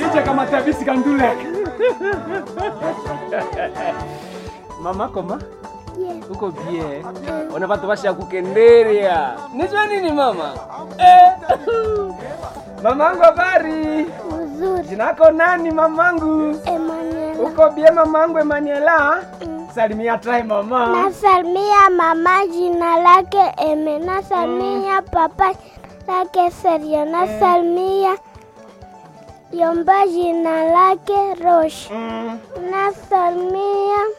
Nije kama tabisi kandule. Mama koma? Yes. Uko bie. Ona watu washa kukenderia. Nijua nini mama? Eh. Mamangu habari? Mzuri. Jinako nani mamangu? Emanuela. Uko bie mamangu Emanuela? Mm. Salimia try mama. Nasalimia mama jina lake Eme. Nasalimia papa lake Serio. Nasalimia Yomba jina lake Rosh. Mm. Nasalimia